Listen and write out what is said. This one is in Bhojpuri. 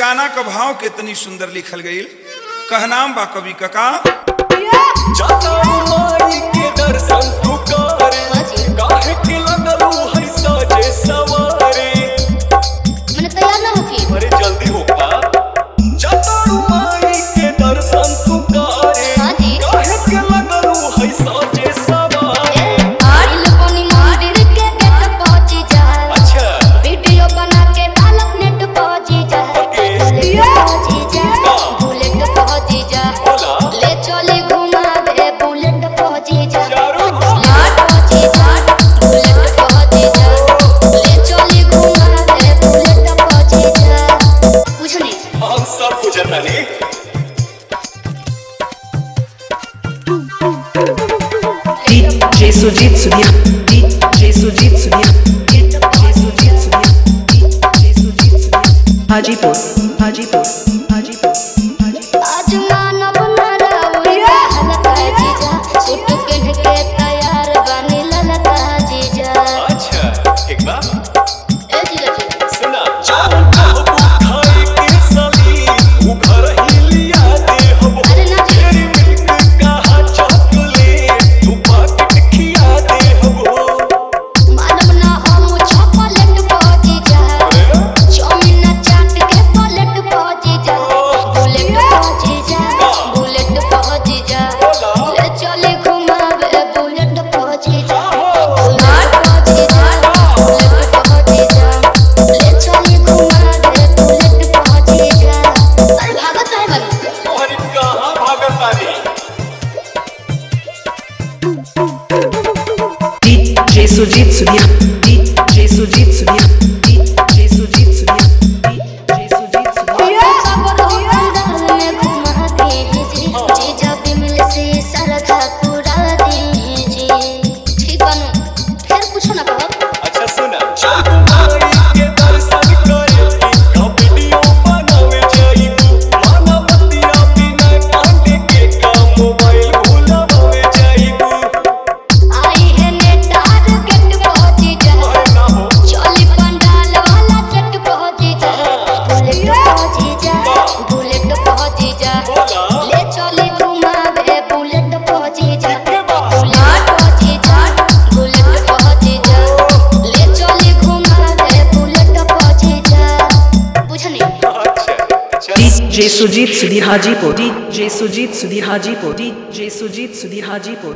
गाना का भाव कितनी सुंदर लिखल गई कहनाम बा कवि कका जाता माई के दर्शन तू करे काहे के लगलू है साजे सवारे मैंने तैयार ना होके अरे जल्दी हो का जाता माई के दर्शन तू करे हाँ जी। काहे के लगलू है साजे सवारे दिल कोनी मंदिर के गेट पहुंची जा अच्छा वीडियो बना के डालत नेट पहुंची जा ओके। पहुंची जा बुलेट पहुंची जा बोला ले चली घुमावे बुलेट पहुंची जा चारों बुलेट पहुंची जा बुलेट पहुंची जा ले चली घुमावे बुलेट पहुंची जा कुछ नहीं हम सब गुजरना नहीं DJ Sujit Sudhia DJ Sujit Sudhia DJ Sujit Sudhia DJ Sujit Sudhia Hajipur Hajipur Hajipur Hajipur आज मानव नरौरिया हलका जीजा सूट पहन के तैयार बनी ललका जीजा अच्छा ठीक बा ए जीजा जी सुना जाओ बाबू खाए के सली उ घर ही लिया दे हम अरे ना जी तेरी मिल्क का चॉकलेट तू पाकिट खिया दे हम मानव ना हम चॉकलेट पहुंची जा चौमिन चाट के पलट पहुंची जा बुलेट पहुंची जा बुलेट पहुंची जा ले चले घुमावे बुलेट पहुंची जा बुलेट पहुंची जा बुलेट पहुंची जा ले चले घुमावे बुलेट पहुंची जा अरे भागत है बन और कहां भागत बानी DJ Sujit Sudhia DJ Sujit Sudhia DJ Sujit Sudhia DJ Sujit Sudhia अच्छा सुना जाओ माई के दर्शन करे का वीडियो बनावे जाई मानवतिया बिना कांडे के का मोबाइल भुलावे जाई अरे ना हो बोला ले चली घुमावे बुलेट पहुंची जा के बा बुलेट पहुंची जा बुलेट पहुंची जा ले चली घुमावे बुलेट पहुंची जा बुझनी अच्छा चल DJ Sujit Sudhi Hajipur DJ Sujit Sudhi Hajipur DJ Sujit Sudhi Hajipur